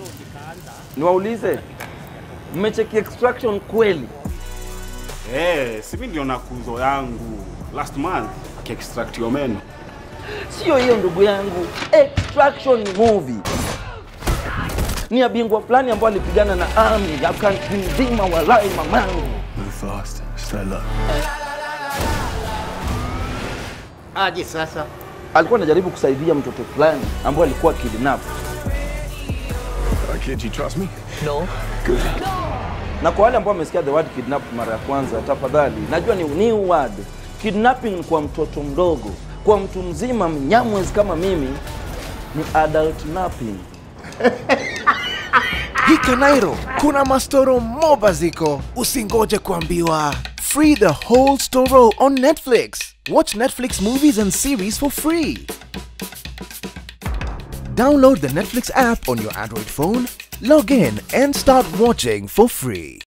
Niwaulize, mmecheki extraction kweli? Eh, si mimi ndio na kuzo yangu last month akiextract yo meno. Sio hiyo ndugu yangu, extraction ni movie ni ya bingwa fulani ambao alipigana na army ya country nzima, walai mamangu. Move fast. Stay low. Aje sasa? Alikuwa anajaribu kusaidia mtoto fulani ambao alikuwa kidnap, Uh, kid, you trust me? No. na kwa wale ambao wamesikia the word kidnap mara ya kwanza, tafadhali, najua ni new word. Kidnapping ni kwa mtoto mdogo, kwa mtu mzima mnyamwezi kama mimi ni adult napping. Hika Nairo, kuna mastoro moba ziko, usingoje kuambiwa. Free the whole storo on Netflix. Watch Netflix movies and series for free. Download the Netflix app on your Android phone, log in and start watching for free.